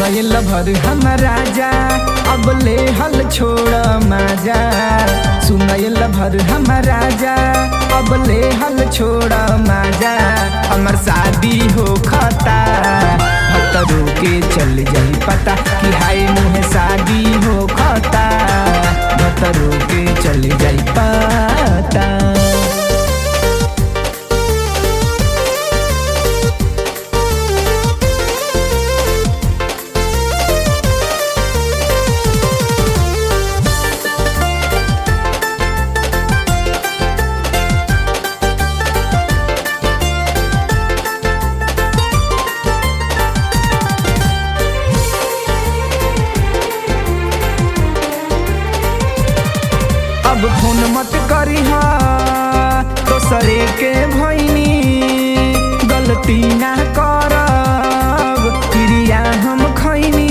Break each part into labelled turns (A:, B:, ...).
A: सुनल भर हम राजा अब ले हल छोड़ माजा सुनल भर हम राजा अब ले हल छोड़ माजा हमर शादी हो खता भतरू के चल जाई पता कि हाय मुहे शादी हो खता भतरू के चल जाई पता अब फोन मत करी दोसरे के भैनी गलती ना करब क्रिया हम खैनी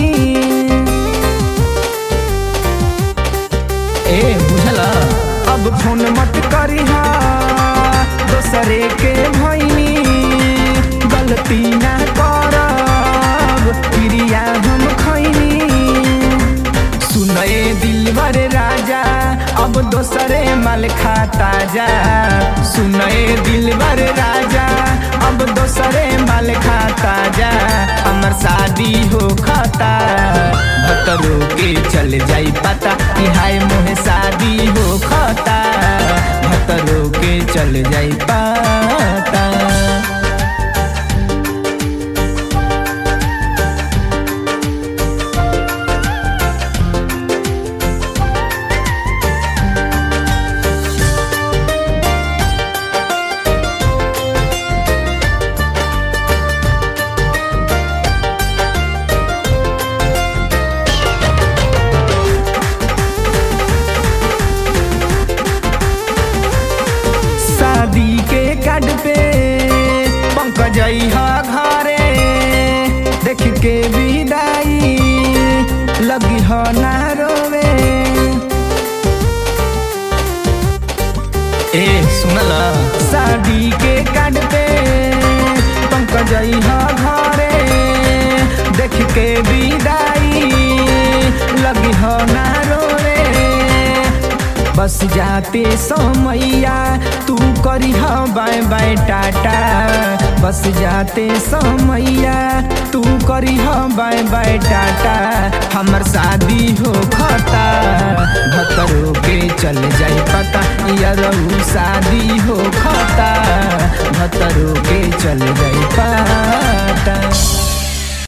A: ए बुझला अब फोन मत करी दोसरे के भैनी गलती ना करब क्रिया हम खैनी सुनए दिलवर राजा अब दोसरे मल खाता जा सुनए दिलवर राजा अब दोसरे मल खाता जा हमर शादी हो खाता भतरो के चल जाई पता कि हाय मोहे शादी हो खाता भतरो के चल जाई पता शादी के कार्ड पे पंकज हा घरे देख के विदाई लगी हो ना रोवे ए सुनला शादी के कार्ड पे पंकज हा घरे देख के विदाई लगी हो ना रोवे बस जाते समैया तू करी बाय बाय टाटा बस जाते समैया तू करी बाय बाय टाटा हमर शादी हो खता भतरो के चल जाई पता यरऊ शादी हो खता भतरो के चल जाई पता